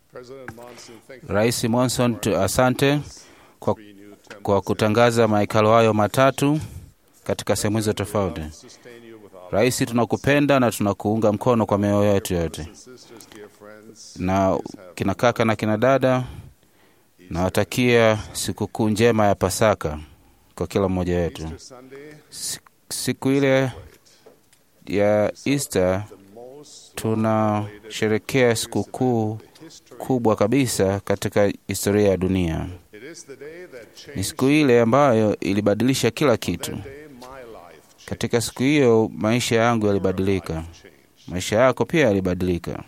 Rais Monson, tu- asante kwa, kwa kutangaza mahekalo hayo matatu katika sehemu hizo tofauti. Rais, tunakupenda na tunakuunga mkono kwa mioyo yetu yote, na kina kaka na kina dada, nawatakia sikukuu njema ya Pasaka kwa kila mmoja wetu. Si- Siku ile ya Easter tunasherekea sikukuu kubwa kabisa katika historia ya dunia. Ni siku ile ambayo ilibadilisha kila kitu. Katika siku hiyo maisha yangu yalibadilika, maisha yako pia yalibadilika.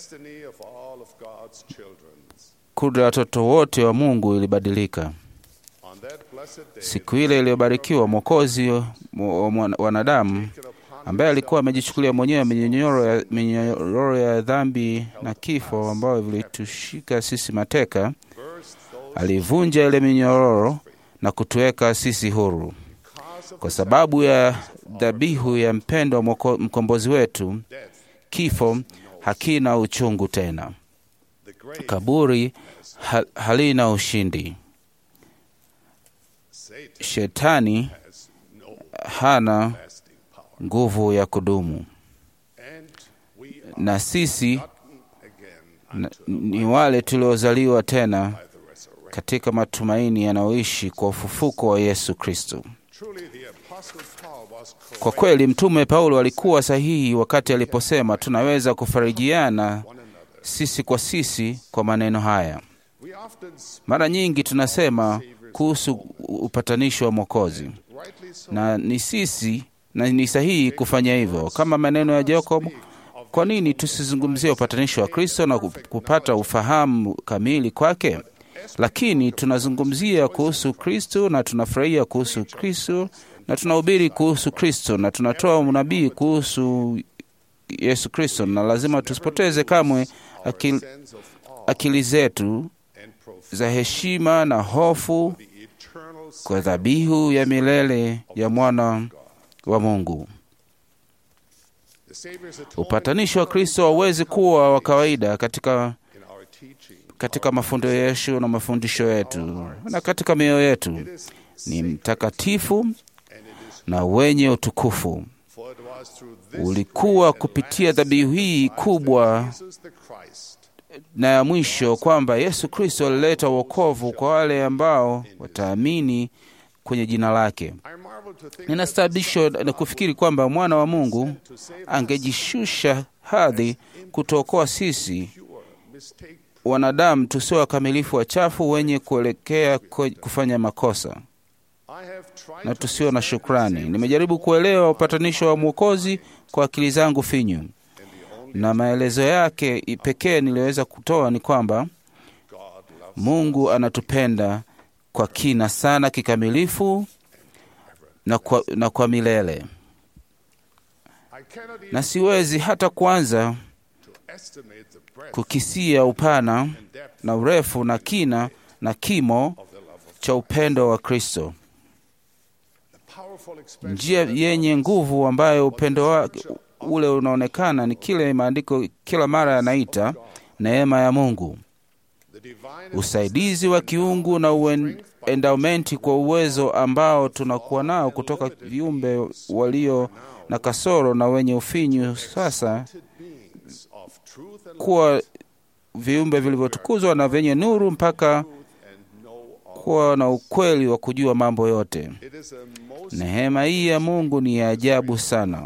Kudra ya watoto wote wa Mungu ilibadilika. Siku ile iliyobarikiwa, Mwokozi wa mwana- wanadamu ambaye alikuwa amejichukulia mwenyewe minyororo ya, minyororo ya dhambi na kifo ambayo vilitushika sisi mateka, alivunja ile minyororo na kutuweka sisi huru. Kwa sababu ya dhabihu ya mpendo wa mwoko- mkombozi wetu, kifo hakina uchungu tena, kaburi ha, halina ushindi, shetani hana nguvu ya kudumu, na sisi na, ni wale tuliozaliwa tena katika matumaini yanayoishi kwa ufufuko wa Yesu Kristo. Kwa kweli Mtume Paulo alikuwa sahihi wakati aliposema tunaweza kufarijiana sisi kwa sisi kwa maneno haya. Mara nyingi tunasema kuhusu upatanisho wa Mwokozi, na ni sisi na ni sahihi kufanya hivyo. Kama maneno ya Jacob, kwa nini tusizungumzie upatanisho wa Kristo na kupata ufahamu kamili kwake? Lakini tunazungumzia kuhusu Kristo na tunafurahia kuhusu Kristo na tunahubiri kuhusu Kristo na tunatoa unabii kuhusu Yesu Kristo, na lazima tusipoteze kamwe akili, akili zetu za heshima na hofu kwa dhabihu ya milele ya mwana wa Mungu. Upatanisho wa Kristo hauwezi kuwa wa kawaida katika, katika mafundisho na mafundisho yetu na katika mioyo yetu. Ni mtakatifu na wenye utukufu. Ulikuwa kupitia dhabihu hii kubwa na ya mwisho kwamba Yesu Kristo alileta wokovu kwa wale ambao wataamini kwenye jina lake. Ninastaabishwa na kufikiri kwamba mwana wa Mungu angejishusha hadhi kutuokoa sisi wanadamu tusio wakamilifu, wachafu, wenye kuelekea kwe- kufanya makosa na tusio na shukrani. Nimejaribu kuelewa upatanisho wa Mwokozi kwa akili zangu finyu, na maelezo yake pekee niliyoweza kutoa ni kwamba Mungu anatupenda kwa kina sana, kikamilifu na kwa, na kwa milele, na siwezi hata kuanza kukisia upana na urefu na kina na kimo cha upendo wa Kristo, njia yenye nguvu ambayo upendo wake ule unaonekana ni kile maandiko kila mara yanaita neema ya Mungu, usaidizi wa kiungu na uendamenti kwa uwezo ambao tunakuwa nao kutoka viumbe walio na kasoro na wenye ufinyu, sasa kuwa viumbe vilivyotukuzwa na vyenye nuru mpaka kuwa na ukweli wa kujua mambo yote. Neema hii ya Mungu ni ya ajabu sana,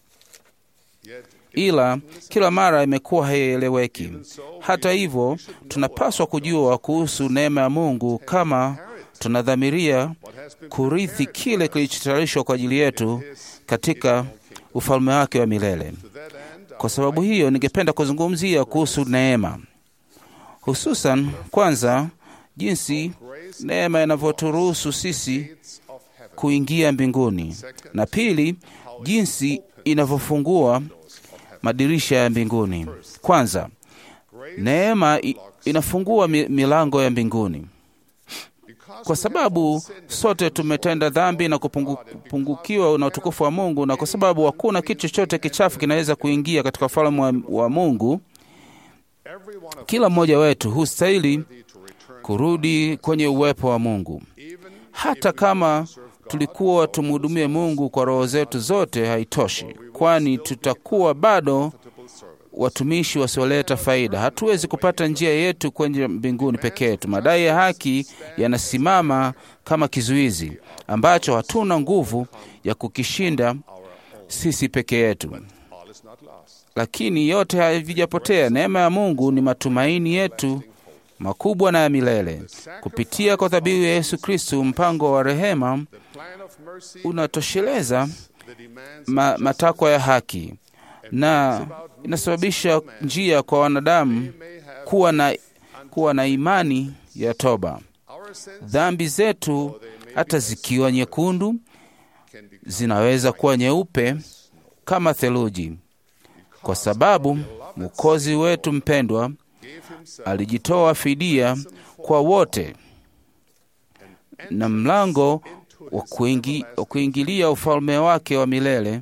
ila kila mara imekuwa haieleweki. Hata hivyo, tunapaswa kujua kuhusu neema ya Mungu kama tunadhamiria kurithi kile kilichotayarishwa kwa ajili yetu katika ufalme wake wa milele. Kwa sababu hiyo, ningependa kuzungumzia kuhusu neema, hususan kwanza, jinsi neema inavyoturuhusu sisi kuingia mbinguni, na pili, jinsi inavyofungua madirisha ya mbinguni. Kwanza, neema i- inafungua mi- milango ya mbinguni. Kwa sababu sote tumetenda dhambi na kupungu- kupungukiwa na utukufu wa Mungu, na kwa sababu hakuna kitu chochote kichafu kinaweza kuingia katika ufalme wa, wa Mungu, Kila mmoja wetu hustahili kurudi kwenye uwepo wa Mungu. Hata kama tulikuwa tumhudumie Mungu kwa roho zetu zote, haitoshi, kwani tutakuwa bado watumishi wasioleta faida. Hatuwezi kupata njia yetu kwenye mbinguni peke yetu. Madai ya haki yanasimama kama kizuizi ambacho hatuna nguvu ya kukishinda sisi peke yetu, lakini yote havijapotea. Neema ya Mungu ni matumaini yetu makubwa na ya milele. Kupitia kwa dhabihu ya Yesu Kristu, mpango wa rehema unatosheleza ma, matakwa ya haki na inasababisha njia kwa wanadamu kuwa na, kuwa na imani ya toba. Dhambi zetu hata zikiwa nyekundu zinaweza kuwa nyeupe kama theluji, kwa sababu Mwokozi wetu mpendwa alijitoa fidia kwa wote, na mlango wa kuingi, kuingilia ufalme wake wa milele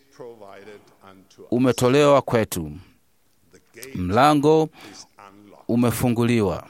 umetolewa kwetu. Mlango umefunguliwa,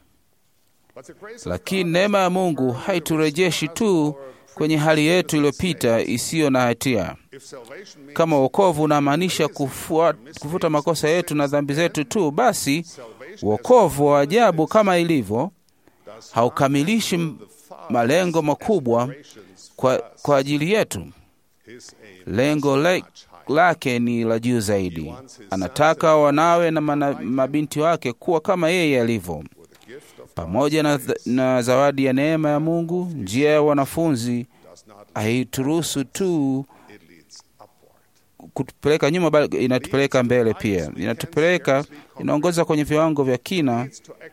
lakini neema ya Mungu haiturejeshi tu kwenye hali yetu iliyopita isiyo na hatia. Kama wokovu unamaanisha kufuta makosa yetu na dhambi zetu tu, basi wokovu wa ajabu kama ilivyo haukamilishi malengo makubwa kwa, kwa ajili yetu. Lengo le, lake ni la juu zaidi. Anataka wanawe na mana, mabinti wake kuwa kama yeye alivyo. Pamoja na, na zawadi ya neema ya Mungu, njia ya wanafunzi haituruhusu tu kutupeleka nyuma, bali inatupeleka mbele pia. Inatupeleka, inaongoza kwenye viwango vya kina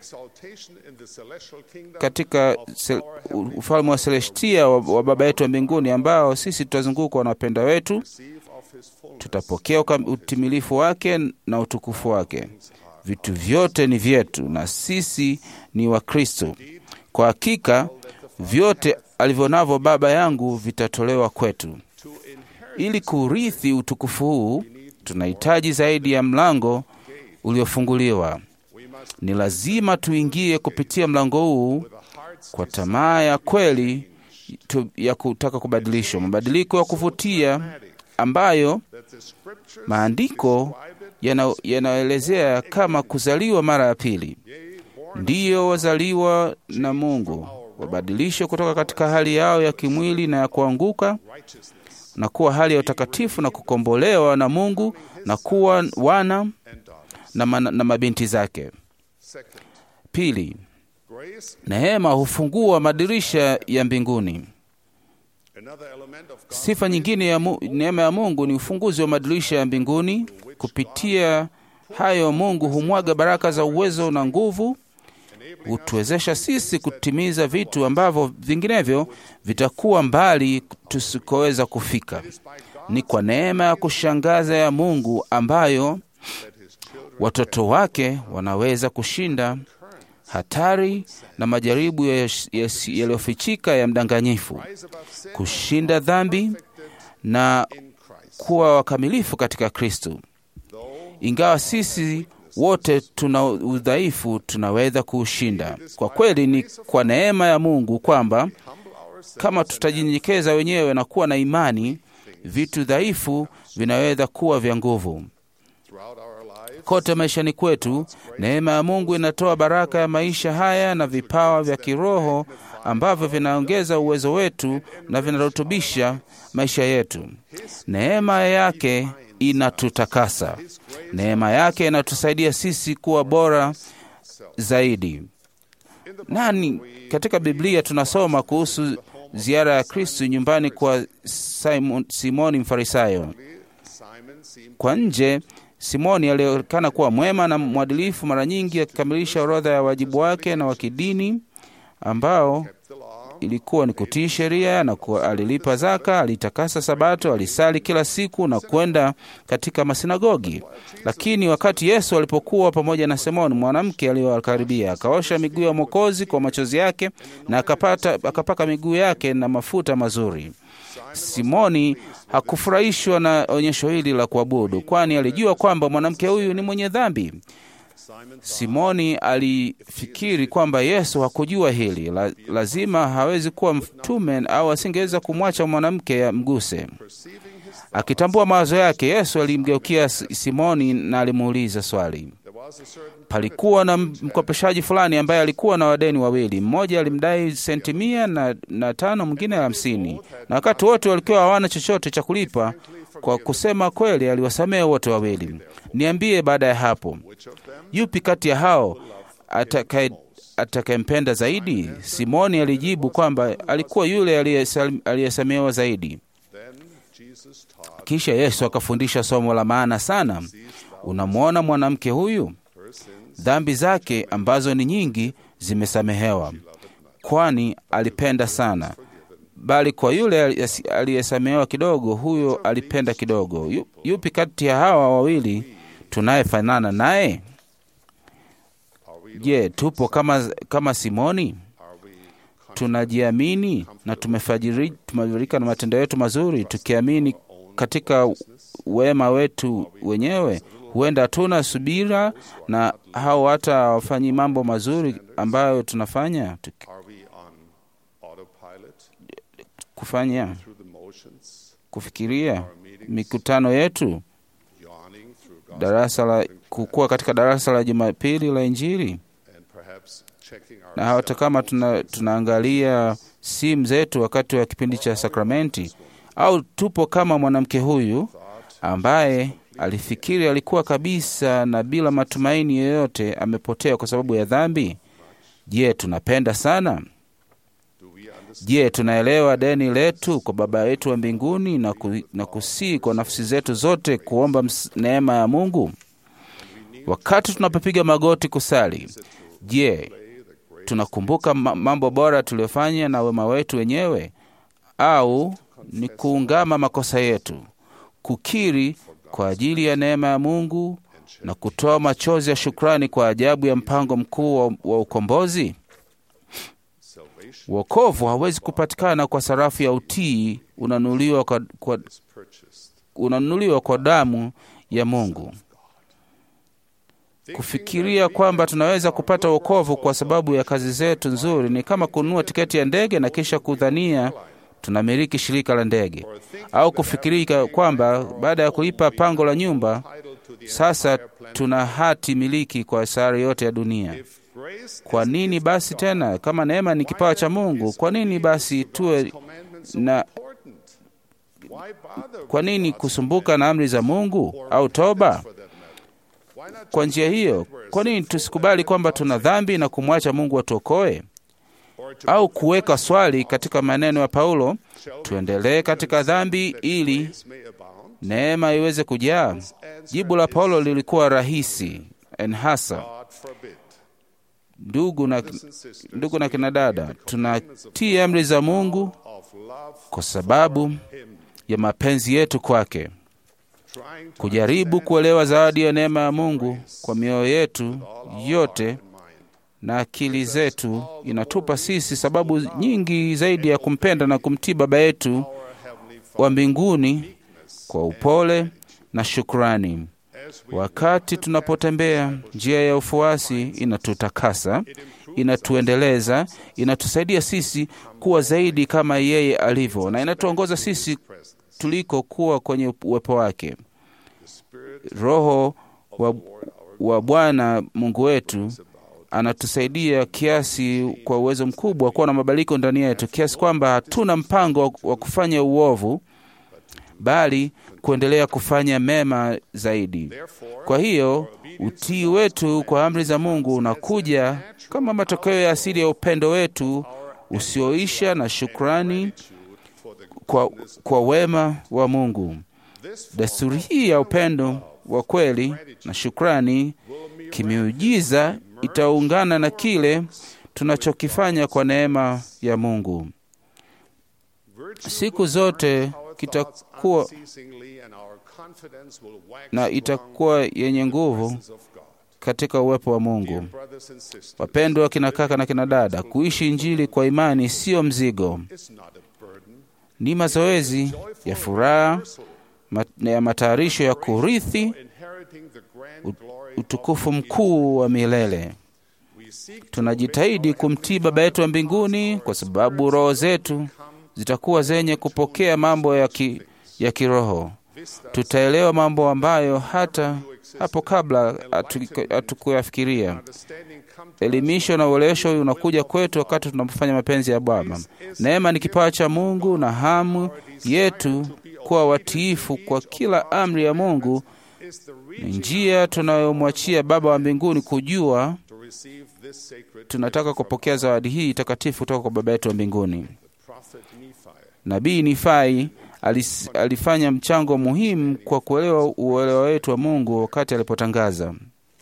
katika ufalme wa Selestia wa, wa Baba yetu wa mbinguni, ambao sisi tutazungukwa na wapenda wetu, tutapokea utimilifu wake na utukufu wake. Vitu vyote ni vyetu na sisi ni wa Kristo. Kwa hakika vyote alivyo navyo Baba yangu vitatolewa kwetu. Ili kurithi utukufu huu, tunahitaji zaidi ya mlango uliofunguliwa. Ni lazima tuingie kupitia mlango huu kwa tamaa ya kweli tu, ya kutaka kubadilishwa, mabadiliko ya kuvutia ambayo maandiko yanaelezea yana kama kuzaliwa mara ya pili. Ndiyo wazaliwa na Mungu wabadilishwe kutoka katika hali yao ya kimwili na ya kuanguka na kuwa hali ya utakatifu na kukombolewa na Mungu na kuwa wana na, man, na mabinti zake. Pili, neema hufungua madirisha ya mbinguni. Sifa nyingine ya mu, neema ya Mungu ni ufunguzi wa madirisha ya mbinguni. Kupitia hayo, Mungu humwaga baraka za uwezo na nguvu, hutuwezesha sisi kutimiza vitu ambavyo vinginevyo vitakuwa mbali tusikoweza kufika. Ni kwa neema ya kushangaza ya Mungu ambayo watoto wake wanaweza kushinda hatari na majaribu yaliyofichika ya, ya, ya mdanganyifu, kushinda dhambi na kuwa wakamilifu katika Kristo. Ingawa sisi wote tuna udhaifu, tunaweza kuushinda. Kwa kweli, ni kwa neema ya Mungu kwamba kama tutajinyenyekeza wenyewe na kuwa na imani, vitu dhaifu vinaweza kuwa vya nguvu. Kote maishani kwetu, neema ya Mungu inatoa baraka ya maisha haya na vipawa vya kiroho ambavyo vinaongeza uwezo wetu na vinarutubisha maisha yetu. Neema yake inatutakasa. Neema yake inatusaidia sisi kuwa bora zaidi. Nani katika Biblia tunasoma kuhusu ziara ya Kristu nyumbani kwa Simon, Simoni Mfarisayo. Kwa nje Simoni alionekana kuwa mwema na mwadilifu, mara nyingi akikamilisha orodha ya wajibu wake na wa kidini ambao ilikuwa ni kutii sheria na kuwa alilipa zaka, alitakasa Sabato, alisali kila siku na kwenda katika masinagogi. Lakini wakati Yesu alipokuwa pamoja na Simoni, mwanamke aliyokaribia akaosha miguu ya Mwokozi kwa machozi yake na akapata, akapaka miguu yake na mafuta mazuri. Simoni hakufurahishwa na onyesho hili la kuabudu, kwani alijua kwamba mwanamke huyu ni mwenye dhambi. Simoni alifikiri kwamba Yesu hakujua hili la, lazima hawezi kuwa mtume au asingeweza kumwacha mwanamke amguse. Akitambua mawazo yake, Yesu alimgeukia Simoni na alimuuliza swali. Palikuwa na mkopeshaji fulani ambaye alikuwa na wadeni wawili. Mmoja alimdai senti mia na, na tano, mwingine hamsini, na wakati wote walikuwa hawana chochote cha kulipa. Kwa kusema kweli, aliwasamehe wote wawili. Niambie, baada ya hapo, yupi kati ya hao atakayempenda zaidi? Simoni alijibu kwamba alikuwa yule aliyesamehewa zaidi. Kisha Yesu akafundisha somo la maana sana. Unamwona mwanamke huyu, dhambi zake ambazo ni nyingi zimesamehewa, kwani alipenda sana. Bali kwa yule aliyesamehewa kidogo, huyo alipenda kidogo. Yupi kati ya hawa wawili tunayefanana naye? Je, tupo kama, kama Simoni? Tunajiamini na tumefarijika na matendo yetu mazuri, tukiamini katika wema wetu wenyewe. Huenda hatuna subira na hao hata wafanyi mambo mazuri ambayo tunafanya Tuki, kufanya kufikiria mikutano yetu darasa la kukua katika darasa la Jumapili la Injili, na hata kama tuna, tunaangalia simu zetu wakati wa kipindi cha sakramenti, au tupo kama mwanamke huyu ambaye alifikiri alikuwa kabisa na bila matumaini yoyote amepotea kwa sababu ya dhambi. Je, tunapenda sana? Je, tunaelewa deni letu kwa Baba yetu wa mbinguni na, ku, na kusii kwa nafsi zetu zote kuomba neema ya Mungu wakati tunapopiga magoti kusali? Je, tunakumbuka mambo bora tuliyofanya na wema wetu wenyewe, au ni kuungama makosa yetu, kukiri kwa ajili ya neema ya Mungu na kutoa machozi ya shukrani kwa ajabu ya mpango mkuu wa, wa ukombozi? Wokovu hawezi kupatikana kwa sarafu ya utii unanunuliwa kwa, kwa, unanunuliwa kwa damu ya Mungu. Kufikiria kwamba tunaweza kupata wokovu kwa sababu ya kazi zetu nzuri ni kama kununua tiketi ya ndege na kisha kudhania tunamiliki shirika la ndege, au kufikiria kwamba baada ya kulipa pango la nyumba sasa tuna hati miliki kwa sayari yote ya dunia. Kwa nini basi tena, kama neema ni kipawa cha Mungu, kwa nini basi tuwe na kwa nini kusumbuka na amri za Mungu au toba? Kwa njia hiyo, kwa nini tusikubali kwamba tuna dhambi na kumwacha Mungu atuokoe? Au kuweka swali katika maneno ya Paulo, tuendelee katika dhambi ili neema iweze kujaa? Jibu la Paulo lilikuwa rahisi en hasa Ndugu na, ndugu na kina dada, tunatii amri za Mungu kwa sababu ya mapenzi yetu kwake, kujaribu kuelewa zawadi ya neema ya Mungu kwa mioyo yetu yote na akili zetu inatupa sisi sababu nyingi zaidi ya kumpenda na kumtii Baba yetu wa mbinguni kwa upole na shukrani. Wakati tunapotembea njia ya ufuasi, inatutakasa, inatuendeleza, inatusaidia sisi kuwa zaidi kama yeye alivyo, na inatuongoza sisi tuliko kuwa kwenye uwepo wake. Roho wa, wa Bwana Mungu wetu anatusaidia kiasi kwa uwezo mkubwa kuwa na mabadiliko ndani yetu, kiasi kwamba hatuna mpango wa kufanya uovu bali kuendelea kufanya mema zaidi. Kwa hiyo utii wetu kwa amri za Mungu unakuja kama matokeo ya asili ya upendo wetu usioisha na shukrani kwa, kwa wema wa Mungu. Desturi hii ya upendo wa kweli na shukrani kimiujiza itaungana na kile tunachokifanya kwa neema ya Mungu siku zote kitakuwa na itakuwa yenye nguvu katika uwepo wa Mungu. Wapendwa kina kaka na kina dada, kuishi Injili kwa imani siyo mzigo, ni mazoezi ya furaha ya matayarisho ya kurithi utukufu mkuu wa milele. Tunajitahidi kumtii Baba yetu wa mbinguni kwa sababu roho zetu zitakuwa zenye kupokea mambo ya, ki, ya kiroho. Tutaelewa mambo ambayo hata hapo kabla hatukuyafikiria. Elimisho na uelewesho unakuja kwetu wakati tunapofanya mapenzi ya Baba. Neema ni kipawa cha Mungu na hamu yetu kuwa watiifu kwa kila amri ya Mungu ni njia tunayomwachia Baba wa mbinguni kujua tunataka kupokea zawadi hii takatifu kutoka kwa Baba yetu wa mbinguni. Nabii Nifai alis, alifanya mchango muhimu kwa kuelewa uelewa wetu wa Mungu wakati alipotangaza,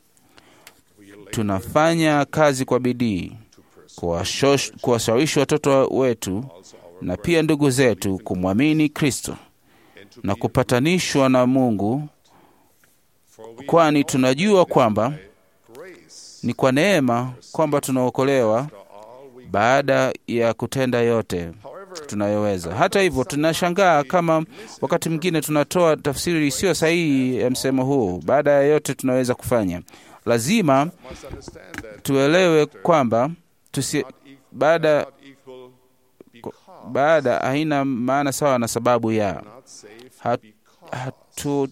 tunafanya kazi kwa bidii kuwashawishi watoto wetu na pia ndugu zetu kumwamini Kristo na kupatanishwa na Mungu, kwani tunajua kwamba ni kwa neema kwamba tunaokolewa baada ya kutenda yote tunayoweza. Hata hivyo, tunashangaa kama wakati mwingine tunatoa tafsiri isiyo sahihi ya msemo huu, baada ya yote tunaweza kufanya. Lazima tuelewe kwamba tusi, baada baada haina maana sawa na sababu ya hatu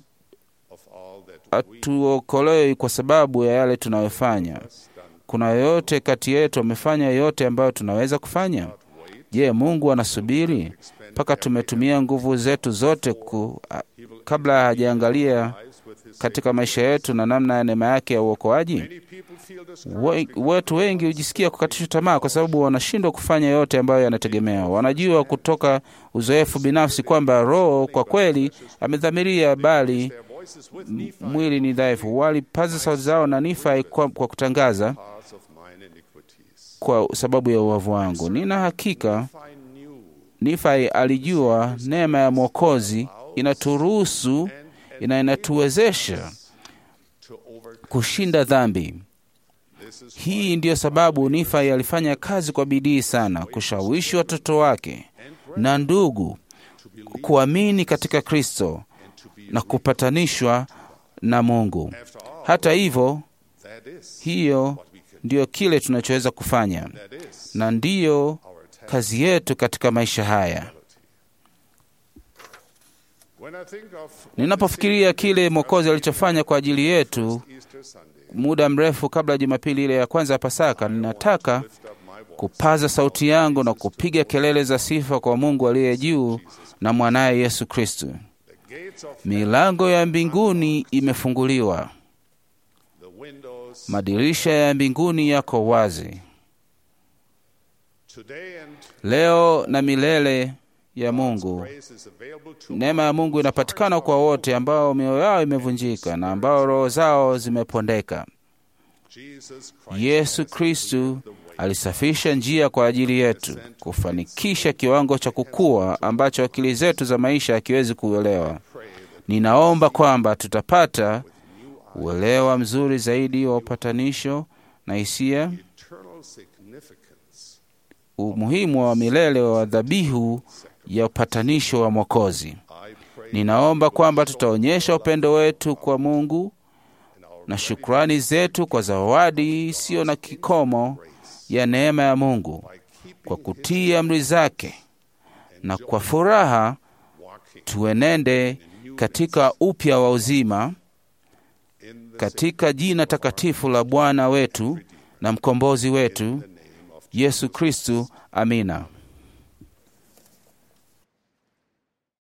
hatuokolewi kwa sababu ya yale tunayofanya. Kuna yoyote kati yetu amefanya yote ambayo tunaweza kufanya? Je, Mungu anasubiri mpaka tumetumia nguvu zetu zote ku, kabla hajaangalia katika maisha yetu na namna ya neema yake ya uokoaji? Watu wengi hujisikia kukatishwa tamaa kwa sababu wanashindwa kufanya yote ambayo yanategemewa. Wanajua kutoka uzoefu binafsi kwamba Roho kwa kweli amedhamiria, bali mwili ni dhaifu. Walipaza sauti zao na Nifai kwa, kwa kutangaza kwa sababu ya uovu wangu. Nina hakika Nifai alijua neema ya Mwokozi inaturuhusu na inatuwezesha kushinda dhambi. Hii ndiyo sababu Nifai alifanya kazi kwa bidii sana kushawishi watoto wake na ndugu kuamini katika Kristo na kupatanishwa na Mungu. Hata hivyo, hiyo ndiyo kile tunachoweza kufanya na ndiyo kazi yetu katika maisha haya. Ninapofikiria kile Mwokozi alichofanya kwa ajili yetu muda mrefu kabla ya Jumapili ile ya kwanza ya Pasaka, ninataka kupaza sauti yangu na kupiga kelele za sifa kwa Mungu aliye juu na mwanaye Yesu Kristo. Milango ya mbinguni imefunguliwa, madirisha ya mbinguni yako wazi leo na milele ya Mungu. Neema ya Mungu inapatikana kwa wote ambao mioyo yao imevunjika na ambao roho zao zimepondeka. Yesu Kristu alisafisha njia kwa ajili yetu, kufanikisha kiwango cha kukua ambacho akili zetu za maisha hakiwezi kuelewa. Ninaomba kwamba tutapata uelewa mzuri zaidi wa upatanisho na hisia, umuhimu wa milele wa dhabihu ya upatanisho wa Mwokozi. Ninaomba kwamba tutaonyesha upendo wetu kwa Mungu na shukrani zetu kwa zawadi isiyo na kikomo ya neema ya Mungu kwa kutii amri zake, na kwa furaha tuenende katika upya wa uzima katika jina takatifu la Bwana wetu na mkombozi wetu Yesu Kristu. Amina.